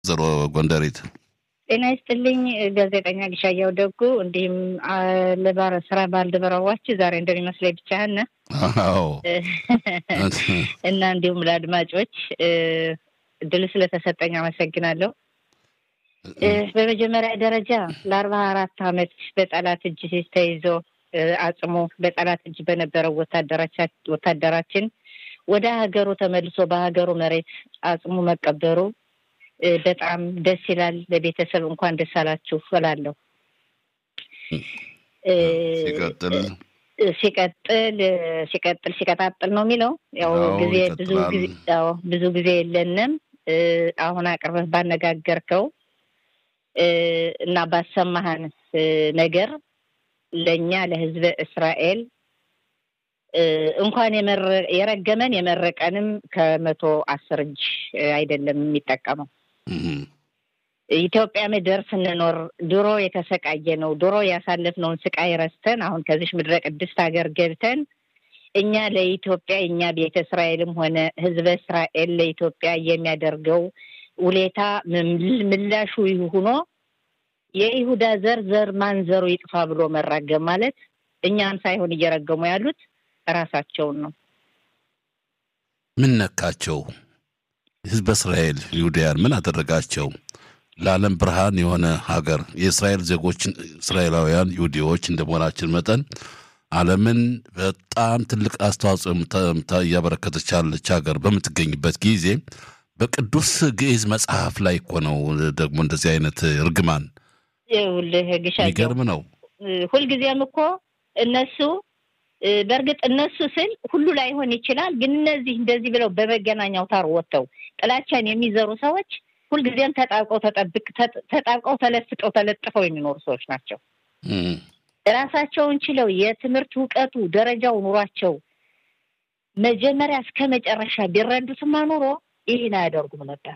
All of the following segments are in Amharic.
ዘሮ ጎንደሬት ጤና ይስጥልኝ ጋዜጠኛ ግሻያው ደጉ፣ እንዲሁም ለባረ ስራ ባልደረባዎች ዛሬ እንደሚመስለኝ ብቻህን አዎ እና እንዲሁም ለአድማጮች እድል ስለተሰጠኝ አመሰግናለሁ። በመጀመሪያ ደረጃ ለአርባ አራት አመት በጠላት እጅ ተይዞ አጽሞ በጠላት እጅ በነበረው ወታደራችን ወደ ሀገሩ ተመልሶ በሀገሩ መሬት አጽሙ መቀበሩ በጣም ደስ ይላል። ለቤተሰብ እንኳን ደስ አላችሁ እላለሁ። ሲቀጥል ሲቀጥል ሲቀጥል ሲቀጣጥል ነው የሚለው ያው ጊዜ ብዙ ጊዜ ብዙ ጊዜ የለንም። አሁን አቅርበህ ባነጋገርከው እና ባሰማህን ነገር ለእኛ ለህዝበ እስራኤል እንኳን የረገመን የመረቀንም ከመቶ አስር እጅ አይደለም የሚጠቀመው። ኢትዮጵያ ምድር ስንኖር ድሮ የተሰቃየ ነው። ድሮ ያሳለፍነውን ስቃይ ረስተን አሁን ከዚች ምድረ ቅድስት ሀገር ገብተን እኛ ለኢትዮጵያ እኛ ቤተ እስራኤልም ሆነ ህዝበ እስራኤል ለኢትዮጵያ የሚያደርገው ውሌታ ምላሹ ሆኖ የይሁዳ ዘር ዘር ማንዘሩ ይጥፋ ብሎ መራገም ማለት እኛን ሳይሆን እየረገሙ ያሉት ራሳቸውን ነው። ምን ነካቸው? ህዝበ እስራኤል ይሁዳያን ምን አደረጋቸው? ለዓለም ብርሃን የሆነ ሀገር የእስራኤል ዜጎች እስራኤላውያን ይሁዲዎች እንደመሆናችን መጠን ዓለምን በጣም ትልቅ አስተዋጽኦ እያበረከተች ያለች ሀገር በምትገኝበት ጊዜ በቅዱስ ግዕዝ መጽሐፍ ላይ እኮ ነው ደግሞ እንደዚህ አይነት እርግማን ይኸውልህ ግሻቸው የሚገርም ነው። ሁልጊዜም እኮ እነሱ በእርግጥ እነሱ ስል ሁሉ ላይሆን ይችላል። ግን እነዚህ እንደዚህ ብለው በመገናኛ አውታር ወጥተው ጥላቻን የሚዘሩ ሰዎች ሁልጊዜም ተጣብቀው ተጠብቅ ተጣብቀው ተለፍጠው ተለጥፈው የሚኖሩ ሰዎች ናቸው። ራሳቸውን ችለው የትምህርት እውቀቱ ደረጃው ኑሯቸው መጀመሪያ እስከ መጨረሻ ቢረዱትማ ኑሮ ይህን አያደርጉም ነበር።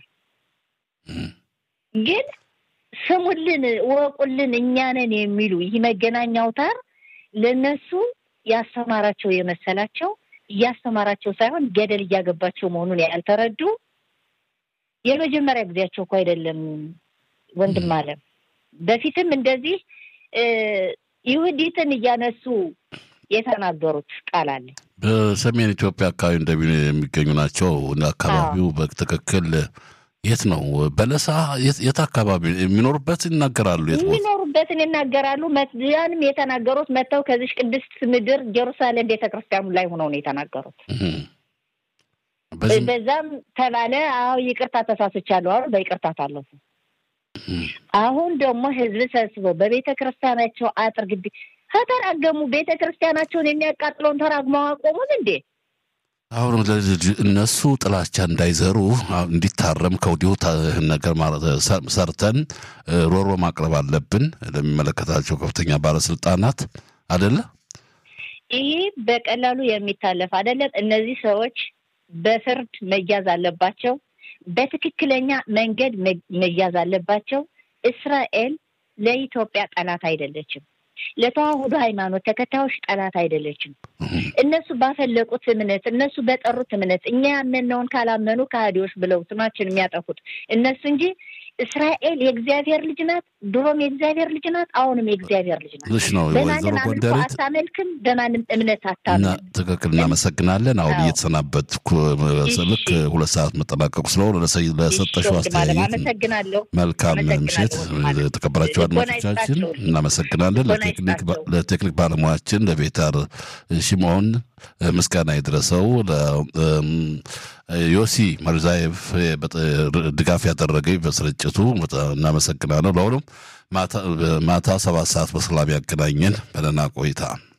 ግን ስሙልን፣ እወቁልን፣ እኛንን የሚሉ ይህ መገናኛ አውታር ለእነሱ ያስተማራቸው የመሰላቸው እያስተማራቸው ሳይሆን ገደል እያገባቸው መሆኑን ያልተረዱ የመጀመሪያ ጊዜያቸው እኮ አይደለም። ወንድም አለም በፊትም እንደዚህ ይሁዲትን እያነሱ የተናገሩት ቃል አለ። በሰሜን ኢትዮጵያ አካባቢ እንደሚ የሚገኙ ናቸው። አካባቢው በትክክል የት ነው? በለሳ የት አካባቢ የሚኖሩበት ይናገራሉ። የት ቦታ የሚኖሩበትን ይናገራሉ። ያንም የተናገሩት መጥተው ከዚች ቅድስት ምድር ጀሩሳሌም ቤተ ክርስቲያኑ ላይ ሆነው ነው የተናገሩት። በዛም ተባለ። አዎ ይቅርታ ተሳስቻለሁ አሉ። በይቅርታ ታለፉ። አሁን ደግሞ ህዝብ ሰብስበው በቤተ ክርስቲያናቸው አጥር ግቢ ከተራገሙ ቤተ ክርስቲያናቸውን የሚያቃጥለውን ተራግመው አቆሙን እንዴ? አሁን እነሱ ጥላቻ እንዳይዘሩ እንዲታረም ከወዲሁ ነገር ሰርተን ሮሮ ማቅረብ አለብን ለሚመለከታቸው ከፍተኛ ባለስልጣናት አደለ። ይህ በቀላሉ የሚታለፍ አይደለም። እነዚህ ሰዎች በፍርድ መያዝ አለባቸው። በትክክለኛ መንገድ መያዝ አለባቸው። እስራኤል ለኢትዮጵያ ጠላት አይደለችም። ለተዋህዶ ሃይማኖት ተከታዮች ጠላት አይደለችም። እነሱ ባፈለቁት እምነት፣ እነሱ በጠሩት እምነት እኛ ያመንነውን ካላመኑ ከሃዲዎች ብለው ስማችን የሚያጠፉት እነሱ እንጂ እስራኤል የእግዚአብሔር ልጅ ናት። ድሮም የእግዚአብሔር ልጅ ናት። አሁንም የእግዚአብሔር ልጅ ናት። ልሽ ነው በማንም አምልኮ አታመልክም። በማንም እምነት አታምንም። ትክክል። እናመሰግናለን። አሁን እየተሰናበትኩ ልክ ሁለት ሰዓት መጠናቀቁ ስለሆነ ለሰጠሽው አስተያየት አመሰግናለሁ። መልካም ምሽት። የተከበራችሁ አድማጮቻችን እናመሰግናለን። ለቴክኒክ ባለሙያችን ለቤታር ሽሞን ምስጋና የደረሰው ዮሲ መርዛየቭ ድጋፍ ያደረገኝ በስርጭቱ እናመሰግናለሁ። ለሁሉም ማታ ሰባት ሰዓት በሰላም ያገናኘን። በደህና ቆይታ